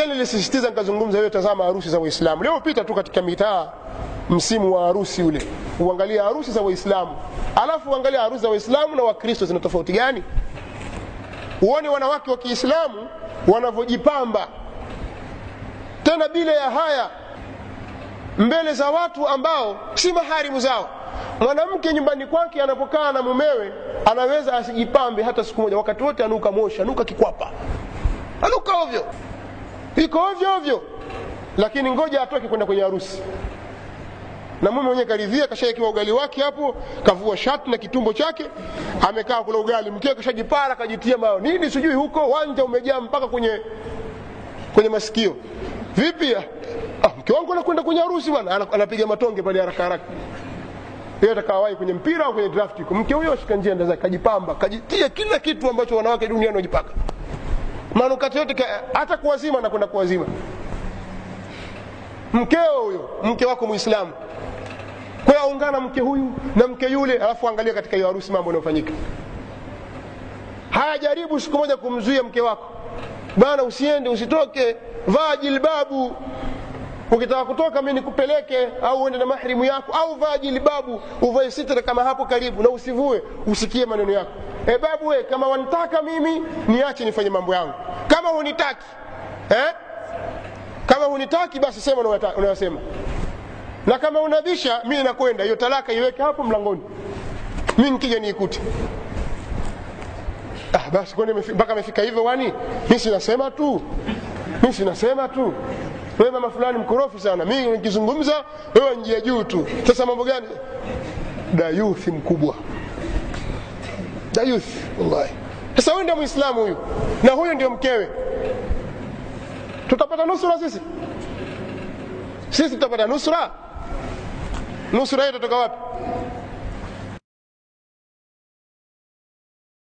tena nilisisitiza nikazungumza wewe tazama harusi za waislamu leo pita tu katika mitaa msimu wa harusi ule uangalia harusi za waislamu alafu uangalia harusi za waislamu na wakristo zina tofauti gani uone wanawake wa kiislamu wanavyojipamba tena bila ya haya mbele za watu ambao si maharimu zao mwanamke nyumbani kwake anapokaa na mumewe anaweza asijipambe hata siku moja wakati wote anuka moshi anuka kikwapa anuka ovyo iko ovyo ovyo lakini ngoja atoke kwenda kwenye harusi na mume mwenyewe karidhia kashaekiwa ugali wake hapo kavua shati na kitumbo chake amekaa kula ugali mkewe kashajipara kajitia mao nini sijui huko wanja umejaa mpaka kwenye kwenye masikio vipi ah, mke wangu anakwenda kwenye harusi bwana anapiga matonge pale haraka haraka yeye atakawahi kwenye mpira au kwenye draft mke huyo ashika njia ndaza kajipamba kajitia kila kitu ambacho wanawake duniani wanajipaka manukato yote hata kuwazima anakwenda kuwazima mkeo huyo mke wako muislamu kwa hiyo aungana mke huyu na mke yule alafu angalia katika hiyo harusi mambo yanayofanyika haya jaribu siku moja kumzuia mke wako bana usiende usitoke vaa jilbabu ukitaka kutoka mi nikupeleke au uende na mahrimu yako au vaa jilbabu uvae sitra kama hapo karibu na usivue usikie maneno yako e babu we kama wanitaka mimi niache nifanye mambo yangu kama hunitaki eh? kama hunitaki basi sema unayosema na kama unabisha mi nakwenda hiyo talaka iweke hapo mlangoni mi nikija niikute ah, basi kwani mpaka amefika hivyo wani mi sinasema tu mi sinasema tu wewe mama fulani mkorofi sana mi nikizungumza wewe njia juu tu sasa mambo gani dayuthi mkubwa dayuthi wallahi sasa huyu ndio mwislamu huyu na huyu ndio mkewe tutapata nusura sisi sisi tutapata nusura nusura hiyo tutatoka wapi